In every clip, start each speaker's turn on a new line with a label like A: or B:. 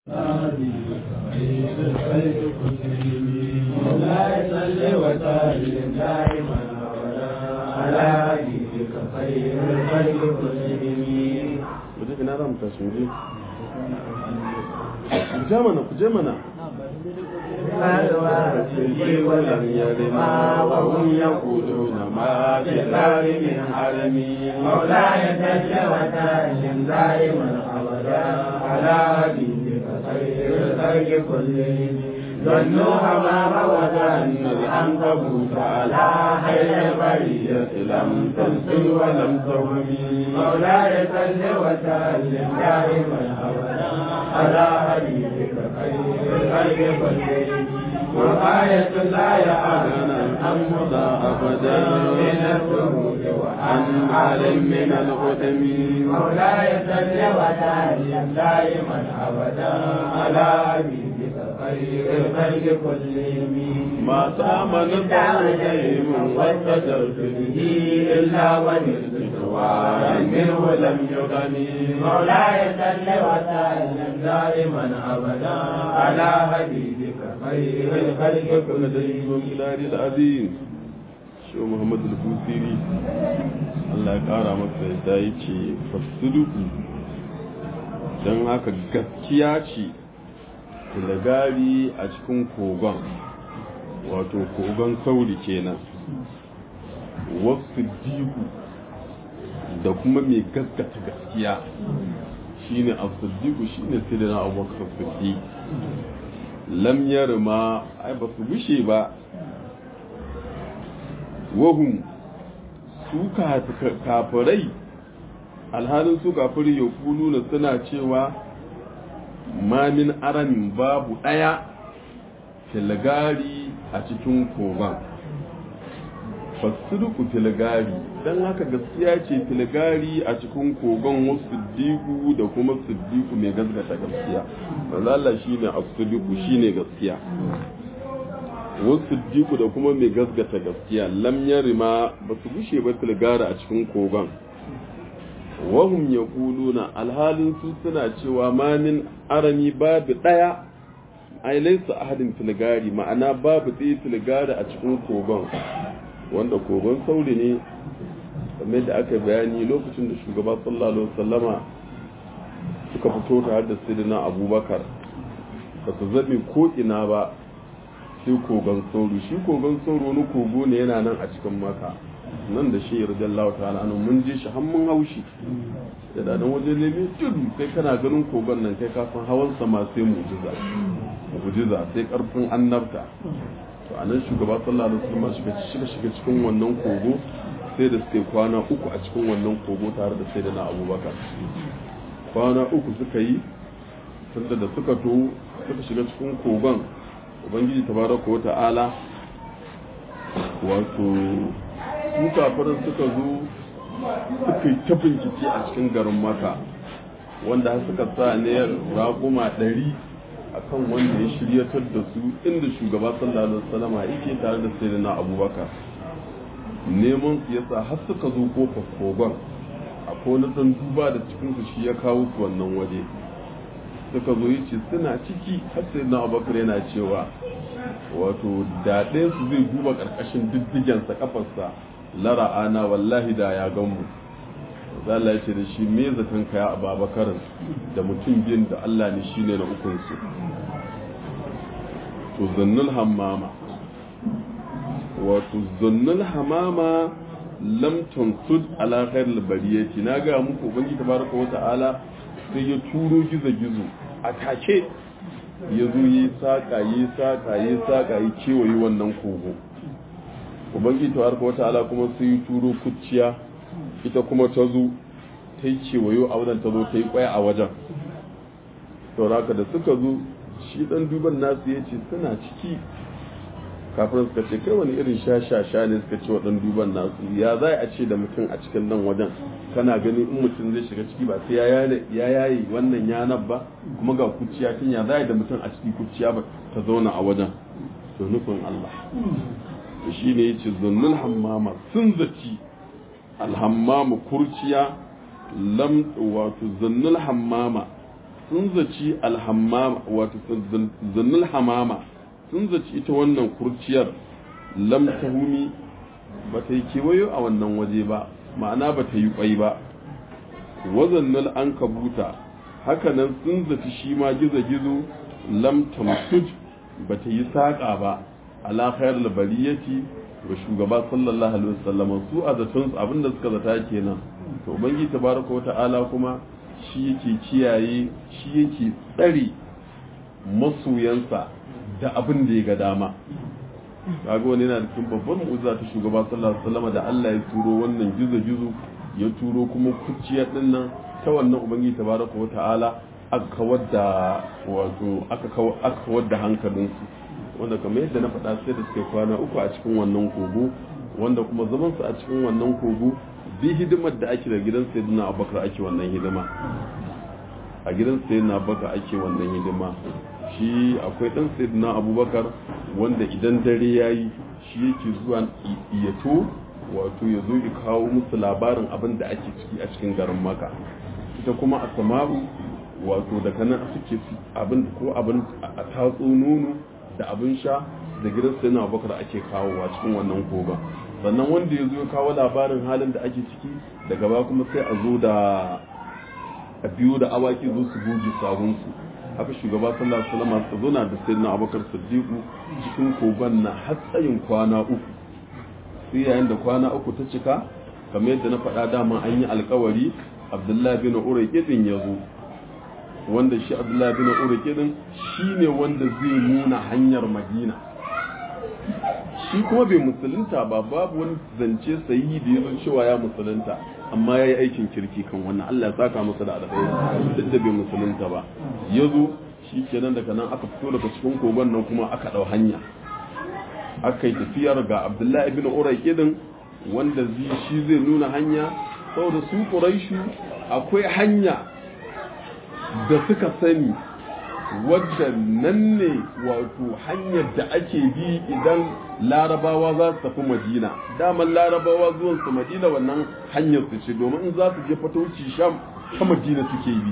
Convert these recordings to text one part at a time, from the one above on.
A: مولاي صل وسلم دائما ابدا على حبيبك خير الخلق كلهم
B: Kuje ina za mu tashi mu je? Ku je mana, ku je mana. ولم يرما وهم يقولون ما في الدار من عالمين
A: مولاي صل وسلم دائما ابدا على حبيبك خير الخلق كلهم ظنوا امام وظن العنكبوت على خير البريه
B: لم تنسل ولم تهمي
A: مولاي صل وسلم دائما ابدا على حبيبك خير الخلق كلهم وآية لا يعلم الأمر
B: أبدا
A: من السرور وعن عالم من
B: القدم
A: مولاي صل وسلم دائما ابدا على حبيبك خير الخلق كلهم
B: ما سامن الدارين
A: واستجرت به الا ونلت سواء منه لم يغني مولاي صل وسلم دائما ابدا على حبيبك خير الخلق كلهم
B: Bilal al-Azim Shehu Muhammad al-Busiri Allah ya kara masa yadda ya ce fasuduku don haka gaskiya ce tilagari a cikin kogon wato kogon sauri kenan wasu diku da kuma mai gaskata gaskiya shine as-siddiqu shine sayyidina Abubakar Siddiq lam yarma ai ba su gushe ba wahum su kafirai alhalin su kafirai ya kuluna suna cewa mamin aramin babu ɗaya filgari a cikin kogon fasiruku filgari don haka gaskiya ce filgari a cikin kogon wasu siddiku da kuma siddiku mai gaskata gaskiya Allah shi ne asidiku shi ne gaskiya wasu siddiku da kuma mai gaskata gaskiya lamyar rima ba su gushe ba filgari a cikin kogon wahum ya kuluna alhalin su suna cewa manin arami babu ɗaya ai laisa ahadin filgari ma'ana babu ɗaya filgari a cikin kogon wanda kogon sauri ne kamar da aka bayani lokacin da shugaba sallallahu alaihi wasallama suka fito tare da sayyidina abubakar ba su zaɓe ko ina ba sai kogon sauri shi kogon sauri wani kogo ne yana nan a cikin maka nan da shi radiyallahu ta'ala anhu mun je shi har mun haushi da dadan waje ne mai tudu kai kana ganin kogon nan kai kafin hawan sama sai mu'jiza mu'jiza sai karfin annabta to anan shugaba sallallahu alaihi wasallam shiga shiga shiga cikin wannan kogo sai da suke kwana uku a cikin wannan kogo tare da sai da na abubakar kwana uku suka yi tunda da suka to suka shiga cikin kogon ubangiji tabaraka wa ta'ala wato su kafirin suka zo suka yi ta bincike a cikin garin maka wanda suka sa ne raƙuma ɗari akan wanda ya shiryatar da su inda shugaba sallallahu alaihi wasallam yake tare da sayyidina abubakar neman su yasa har suka zo kofar kogon akwai wani dan duba da cikin su shi ya kawo su wannan waje suka zo yace suna ciki har sayyidina abubakar yana cewa wato da ɗaya su zai duba ƙarƙashin diddigensa kafarsa lara ana wallahi da ya gan mu Allah ya ce da shi me zaton kaya a babakarin da mutum biyun da Allah ne shine na ukunsu to zannul hammama wato zannul hamama lam tunsud ala khairil bariyati na ga muku ubangi tabaraka wa ta'ala sai ya turo gizo gizo a take ya zo yi saka yi saka yi saka yi kewaye wannan kogo ubangi tabaraka wa ta'ala kuma sai ya turo kuciya ita kuma ta zo ta yi kewayo a wajen ta zo ta yi kwaya a wajen sauraka da suka zo shi dan duban nasu ya ce suna ciki kafin suka ce kai wani irin sha-sha-sha ne suka ce wa dan duban nasu ya za a ce da mutum a cikin nan wajen kana gani in mutum zai shiga ciki ba sai ya yayi wannan yanar ba kuma ga kuciya tun ya za da mutum a ciki kuciya ba ta zauna a wajen to nufin Allah to shine yace zunnul hammama sun zaci alhammamu kurciya lam wato zannul hammama sun zaci alhammama wato zannul hamama sun zaci ita wannan kurciyar lam tahumi ba ta yi kewayo a wannan waje ba ma'ana ba ta yi kwai ba wazannul an kabuta hakanan sun zaci shi ma gizo-gizo lam tamsuj ba ta yi saƙa ba ala khairul bariyati wa shugaba sallallahu alaihi wasallam su a zaton su abinda suka zata kenan to ubangi tabaraka wa ta'ala kuma shi yake kiyaye shi yake tsare masoyansa da abin da ya ga dama kaga wani yana da cikin babban mu'jiza ta shugaba sallallahu alaihi wasallam da Allah ya turo wannan gizo-gizo ya turo kuma kuciya din nan ta wannan ubangi tabaraka wa ta'ala aka kawar da wato aka kawar da hankalinsu wanda kamar yadda na faɗa sai da suke kwana uku a cikin wannan kogo wanda kuma zaman su a cikin wannan kogo bi hidimar da ake da gidan sayyidina abubakar ake wannan hidima a gidan sayyidina abubakar ake wannan hidima shi akwai dan sayyidina abubakar wanda idan dare yayi shi yake zuwa iyato wato ya zo ya kawo musu labarin abin da ake ciki a cikin garin maka ita kuma a samaru wato daga nan suke abin ko abin a tatso nono da abin sha da gidan sai na bakar ake kawowa cikin wannan koba sannan wanda ya zo ya kawo labarin halin da ake ciki daga ba kuma sai a zo da a biyo da awaki zo su goge sahunsu haka shugaba sallallahu alaihi wasallam su zo na da sayyidina abubakar siddiqu cikin koban na har tsayin kwana uku sai yayin da kwana uku ta cika kamar yadda na faɗa dama an yi alkawari abdullahi bin urayqidin ya zo wanda shi abdullahi bin urayqidin shine wanda zai nuna hanyar madina shi kuma bai musulunta ba babu wani zance sayi da ya cewa ya musulunta amma ya yi aikin kirki kan wannan Allah ya saka masa da alkhairi duk da bai musulunta ba ya zo shi kenan daga nan aka fito daga cikin kogon nan kuma aka ɗau hanya aka yi tafiyar ga abdullahi ibn uraikidin wanda shi zai nuna hanya saboda su quraishu akwai hanya da suka sani wadda nan ne wato hanyar da ake bi idan larabawa za su tafi madina daman larabawa zuwan su madina wannan hanyar su ce domin in za su je fatauci sham ta madina suke bi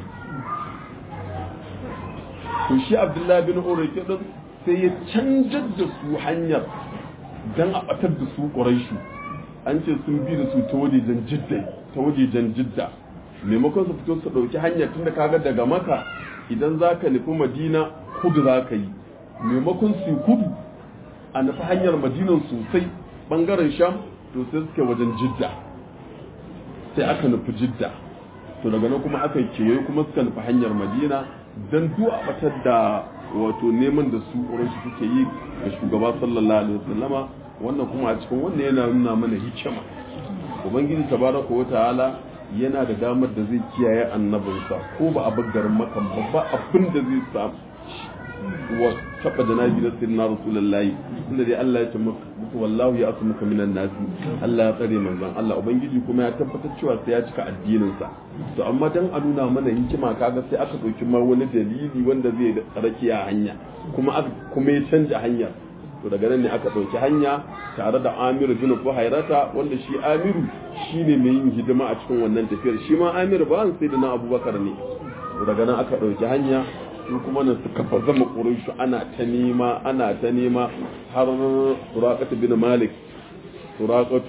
B: to shi abdullahi bin uraikidin sai ya canjar da su hanyar don a batar da su ƙuraishu an ce sun bi da su ta wajejen jidda ta wajejen jidda maimakon su fito su ɗauki hanyar tunda kaga daga maka idan za ka nufi madina kudu za ka yi maimakon su kudu a nufi hanyar madinan sosai ɓangaren sham to sai suke wajen jidda sai aka nufi jidda to daga nan kuma aka kewaye kuma suka nufi hanyar madina don du'a batar da wato neman da su ƙurashi suke yi ga shugaba sallallahu alaihi wasallama wannan kuma a cikin wannan yana nuna mana hikima ubangiji tabaraka wa ta'ala yana da damar da zai kiyaye annabinsa ko ba a garin maka ba abin da zai samu wa taba janabi na sirna rasulullahi inda dai Allah ya ce muku wallahu ya asu muka minan nasi Allah ya tsare manzon Allah ubangiji kuma ya tabbatar cewa sai ya cika addinin sa to amma dan a nuna mana hikima kaga sai aka dauki ma wani dalili wanda zai da tsaraki a hanya kuma kuma ya canja hanyar to daga nan ne aka dauki hanya tare da Amiru bin Fuhairata wanda shi Amiru shine mai yin hidima a cikin wannan tafiyar shi ma Amiru ba sai da na Abubakar ne to daga nan aka dauki hanya su kuma nan suka fa zama ƙuraishu ana ta nema ana ta nema har suraƙatu bin malik suraƙatu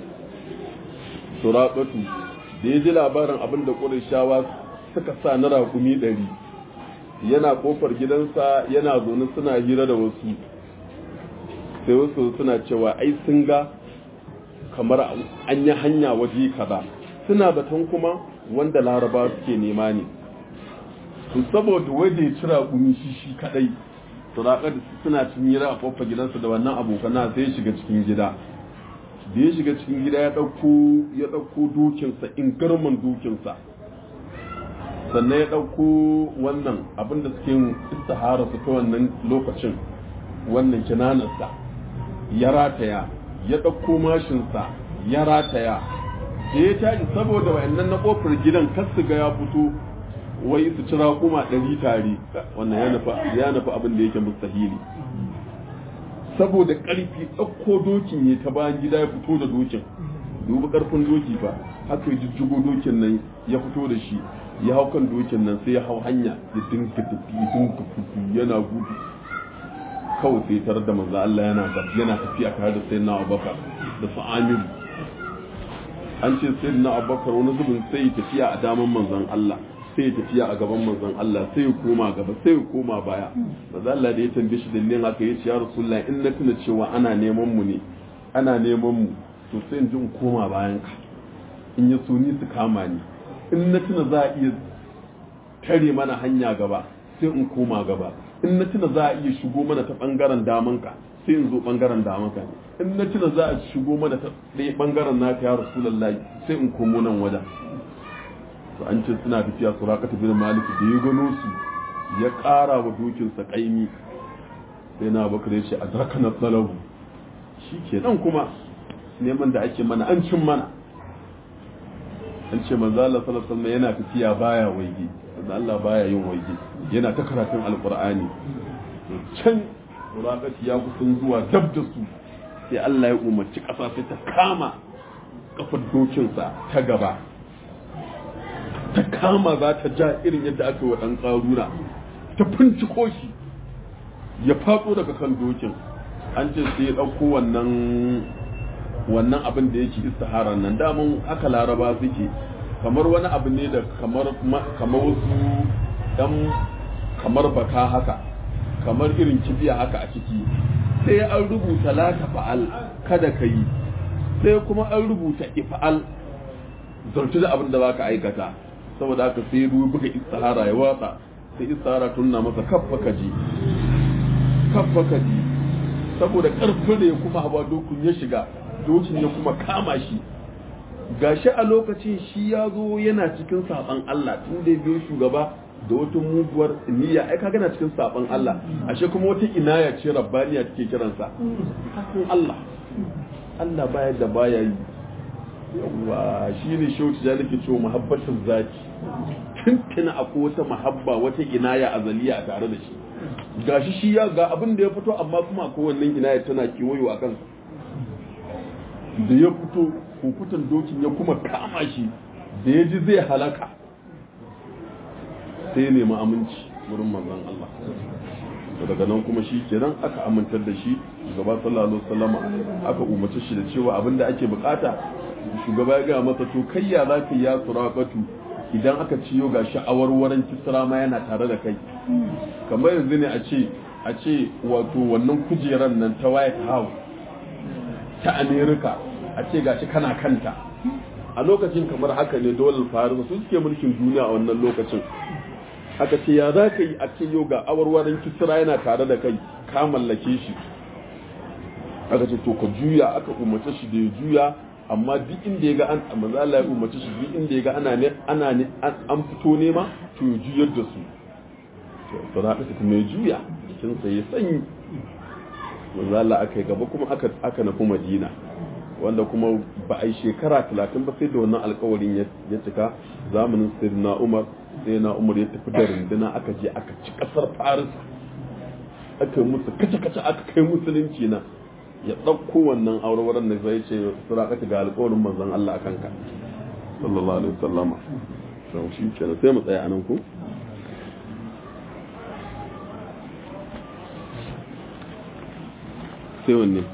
B: suraƙatu da ya ji labarin abin da ƙuraishawa suka sa na raƙumi ɗari yana ƙofar gidansa yana zaune suna hira da wasu sai wasu suna cewa ai sun ga kamar an yi hanya waje kaza suna zaton kuma wanda laraba suke nema ne to saboda wanda ya cira gumi shi shi kadai suraka da suna cin yira a kofar gidansa da wannan abokan sai ya shiga cikin gida da ya shiga cikin gida ya dauko ya dauko dokinsa in garman dokinsa sannan ya dauko wannan abin da suke yin istihara su ta wannan lokacin wannan kinanarsa ya rataya ya dauko mashinsa ya rataya da ya tashi saboda wayannan na kofar gidan kar su ga ya fito wai su cira kuma ɗari tare wannan ya nufa ya nufa abin da yake mustahili saboda ƙarfi ɗauko dokin ya ta bayan gida ya fito da dokin dubi ƙarfin doki fa haka ya jijjigo dokin nan ya fito da shi ya hau kan dokin nan sai ya hau hanya ya dinka tafi ya dinka fufu yana gudu kawai sai tarar da manzo Allah yana yana tafiya tare da sayyidina Abubakar da su Amiru an ce sayyidina Abubakar wani zubin sai ya tafiya a daman manzon Allah sai ya tafiya a gaban manzon Allah sai ya koma gaba sai ya koma baya manzo Allah da ya tambaye shi dalilin haka ya ce ya Rasulullah in na tuna cewa ana neman mu ne ana neman mu to sai in ji in koma bayan ka in ya so ni su kama ni in na tuna za a iya tare mana hanya gaba sai in koma gaba in na tuna za a iya shigo mana ta bangaren damanka sai in zo bangaren damanka in na tuna za a shigo mana ta ɗaya bangaren naka ya rasulullahi sai in komo nan wajen to an ce suna tafiya su raka tafi da maliki da ya gano su ya ƙara wa dokinsa ƙaimi sai na bakar ya ce a zaka na tsalabu shi ke nan kuma neman da ake mana an cin mana an ce manzo Allah sallallahu alaihi wasallam yana tafiya baya waige manzo Allah baya yin waige yana ta karatun alqur'ani can muraqati ya kusan zuwa dab da su sai Allah ya umarci kasa sai ta kama kafar dokinsa ta gaba ta kama za ta ja irin yadda aka wa dan karuna ta finciko shi ya faɗo daga kan dokin an ce sai ya ɗauko wannan wannan abin da yake istihara nan damun haka laraba suke kamar wani abu ne da kamar kamar wasu dan kamar baka haka kamar irin kibiya haka a ciki sai an rubuta la fa'al kada ka yi sai kuma an rubuta ifa'al zartu da abin da baka aikata saboda haka sai ruwa buga istihara ya watsa sai istihara tunna masa kaffa kaji kaffa kaji saboda karfin da ya kuma hawa dokun ya shiga dokin ya kuma kama shi gashi a lokacin shi ya zo yana cikin saban Allah tun da biyo shugaba da wata muguwar niyya ai kaga na cikin saban Allah ashe kuma wata inaya ce rabbaniya take kiransa hakan Allah Allah baya da baya yi yawa shine shauti da nake cewa muhabbatin zaki tuntuna akwai wata muhabba wata inaya azaliya a tare da shi gashi shi ya ga abin da ya fito amma kuma akwai wannan inaya tana kewayo a kansa da ya fito kukutan dokin ya kuma kama shi da ya ji zai halaka sai nemi aminci wurin manzon Allah daga nan kuma shi kenan aka amintar da shi shugaba sallallahu alaihi wasallama aka umarci shi da cewa abinda ake bukata shugaba ya ga masa to kai ya zaka ya suraqatu idan aka ciyo ga sha'awar waran kisra ma yana tare da kai kamar yanzu ne a ce a ce wato wannan kujeran nan ta White House ta Amerika a ce gashi kana kanta a lokacin kamar haka ne dole faru su suke mulkin duniya a wannan lokacin aka ce ya za ka yi a ce yau ga awarwarin kisra yana tare da kai ka mallake shi aka ce to ka juya aka umarce shi da ya juya amma duk inda ya ga an manzo Allah ya umarce shi duk inda ya ga ana ne ana ne an fito nema to ya juyar da su to sana aka ce mai juya jikin sa ya sanyi manzo Allah aka yi gaba kuma aka aka nufi Madina wanda kuma ba a yi shekara talatin ba sai da wannan alkawarin ya cika zamanin sirna umar sai na umar ya tafi da runduna aka je aka ci kasar faris aka yi musu kace-kace aka kai musulunci na ya ɗauko wannan aurewaran da zai ce sura aka ga alkawarin manzon Allah akan ka sallallahu alaihi wasallama sau shi kenan sai mu tsaya anan ku sai wanne